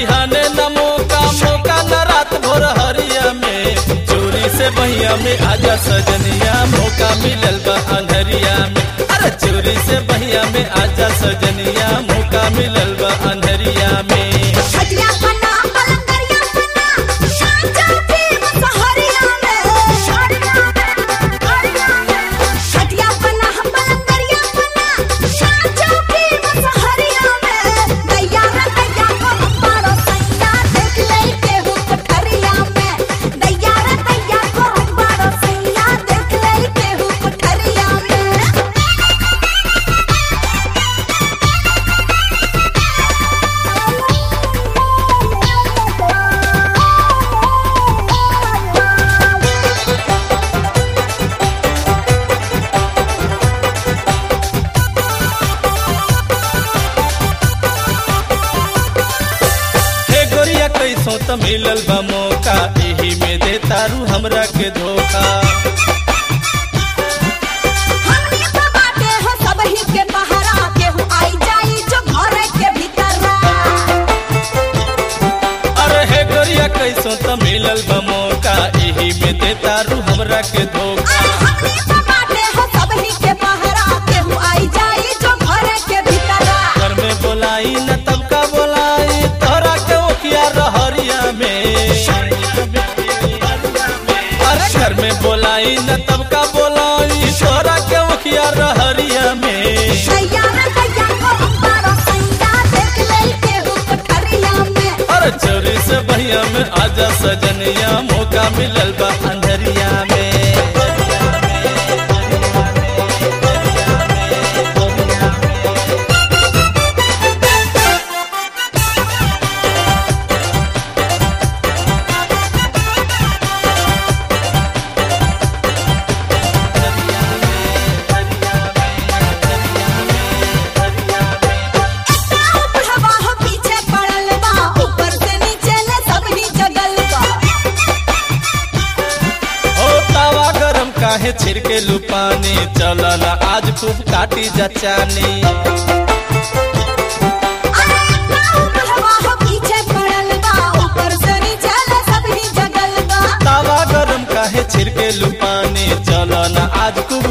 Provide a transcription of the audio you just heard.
बिहाने न मौका मौका न रात भोर हरिया में चोरी से बहिया में आजा सजनिया मौका मिलल बा अंधरिया में अरे चोरी से बहिया में आजा सजनिया मौका मिलल बा अंधरिया में खटिया पन्ना पलंगरिया पन्ना साचा भी सहरिया में खटिया पन्ना पलंगरिया पन्ना साचा भी सहरिया में दैया रे दैया को हमारा सैया देख ले के हो पठरिया में दैया रे दैया को हमारा सैया देख ले के हो पठरिया में हे गोरिया कैसो त मिलल बा मौका एही में दे तारू हमरा के धोखा हमनी तो बाटे हो सबही के पहरा केहू आई जाई जो घर के भीतर अरे हे गोरिया कैसो त मिलल बा मौका एही में दे तारू हमरा के धोखा हमनी तो बाटे हो सबही के पहरा केहू आई जाई जो घर के भीतर घर में बोलाई न तब का बोलाई तोरा के ओकिया रहरिया में अरे घर में बोलाई न तब का बोलाई तोरा के ओकिया रहरिया में सैया रे दैया को हमारा सैया देख ले केहू पठरिया में अरे चोरी से बहिया में आजा सजनिया मौका मिलल बा अंधरिया में बुढ़वा हो पीछे पड़ल बा ऊपर से नीचे ले सबही जगल बा ओ तावा गरम काहे छिड़के लुपानी चलल आज खूब काटी जचानी अरे बुढ़वा हो पीछे पड़ल बा ऊपर से नीचे ले सबही जगल बा तावा गरम काहे छिड़के लुपानी चलल आज खूब